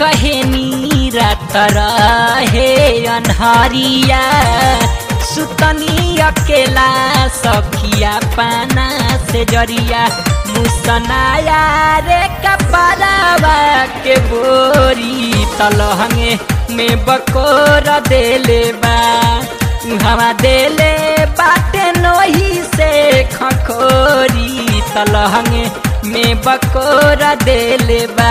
कहेनी रात रहे अनहरिया सुतनी अकेला सखिया पाना से जरिया मुसनाया रे कपड़ावा के बोरी तलहंगे में बकोर देले बा हवा देले बाटे नोही से खखोरी तलहंगे में बकोर देले बा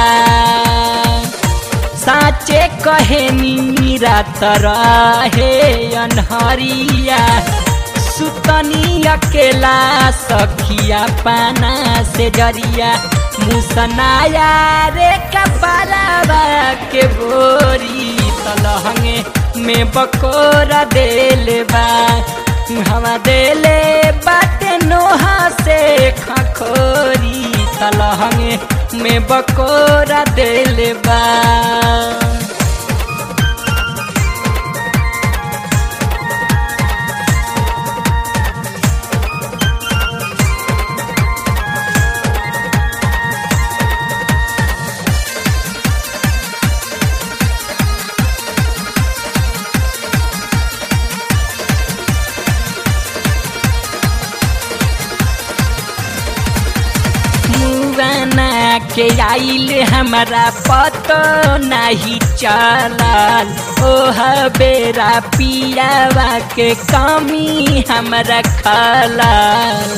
साचे कहे नीरा रहे अनहरिया सुतनी अकेला सखिया पाना से जरिया मुसनाया रे कपड़ावा के बोरी तलहंगे में बकोरा देले बा हवा देले बाटे नोहा से खखोरी तलहंगे में बकोरा देले बा मुआना के आइल हमारा पतो नहीं चलल ओह बेरा पियावा के कमी हमारा खलल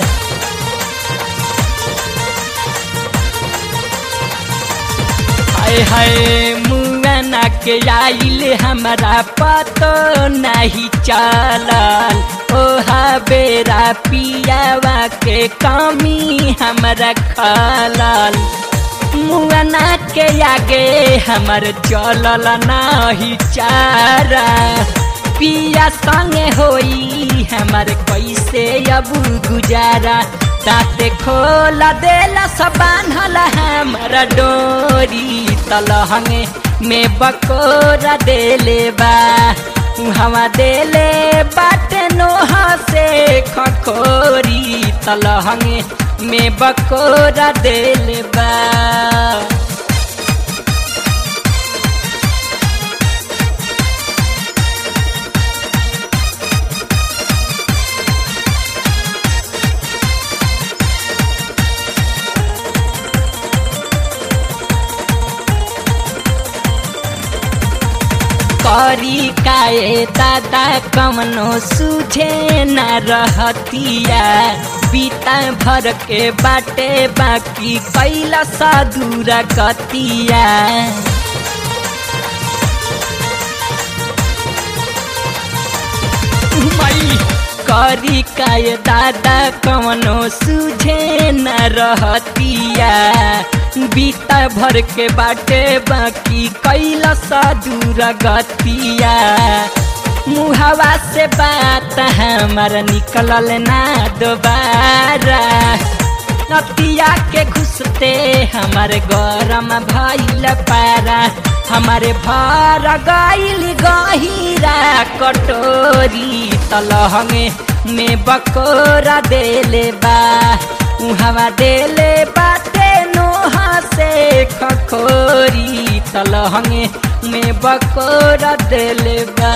हाय हाय मुआना के आइल हमारा पतो नहीं चलल ओहा बेरा पियावा के कमी हमारा खलल मुआना के आगे हमर चलल नाही चारा पिया संगे होई हमर कैसे अब गुजारा ताते खोला देला सब बान्हल हमर डोरी तलहंगे में बकोरा देले बा हवा देले बाटे नोहा से खखोरी तलहंगे में बकोरा देले बा करी काए दादा कमनो सूझे न रहतिया बीता भर के बाटे बाकी कैला साधुरा कतिया मई करी काय दादा कमनो सूझे न रहतिया बीता भर के बाटे बाकी कैला साधुर गतिया मुहवा से बात हमार निकलल ना दोबारा नतिया के घुसते हमारे गरम भइल पारा हमारे भर गइल गहिरा कटोरी तलहंगे में बकोरा देले बा उहवा देले बाटे नोहा से खखोरी तलहंगे में बकोरा देले बा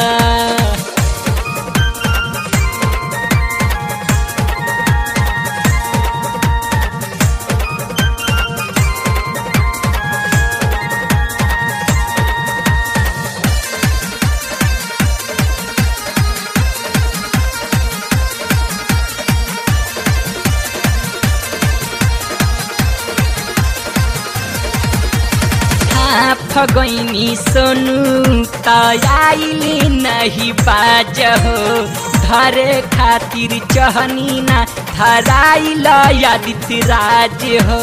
फगैनी सोनू तयाइली नहीं बाज हो धरे खातिर चहनी ना धराइल आदित्य राज हो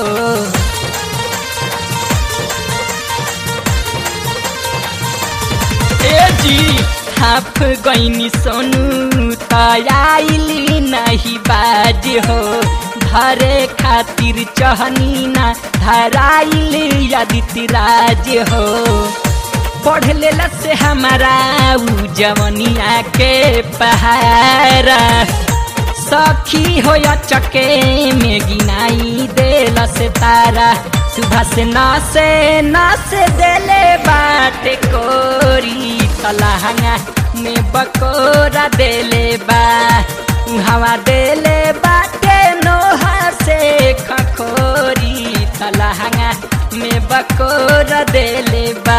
ए जी हाफ गैनी सोनू तयाइली नहीं बाज हो धरे खातिर चहनी ना धराइल आदित्य राज हो पढ़ लेला से हमारा उ जवनिया के पहारा सखी हो चके में गिनाई देला से तारा सुबह से नासे नासे देले बाटे कोरी तलहंगा में बकोरा देले बा हवा देले बाटे नोहा से खखोरी तलहंगा में बकोरा देले बा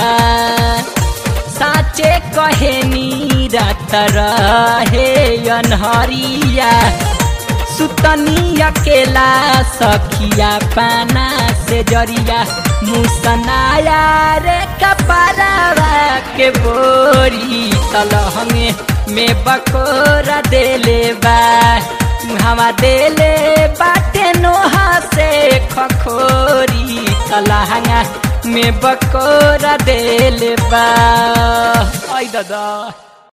साचे कहे नीरत रहे अनहरिया सुतनी अकेला सखिया पाना से जरिया मुसनाया रे कपड़ावा के बोरी तलहंगे में बकोरा देले बा हवा देले बाटे नोहा से खखोरी तलहंगा में बकोरा देले बा आई दादा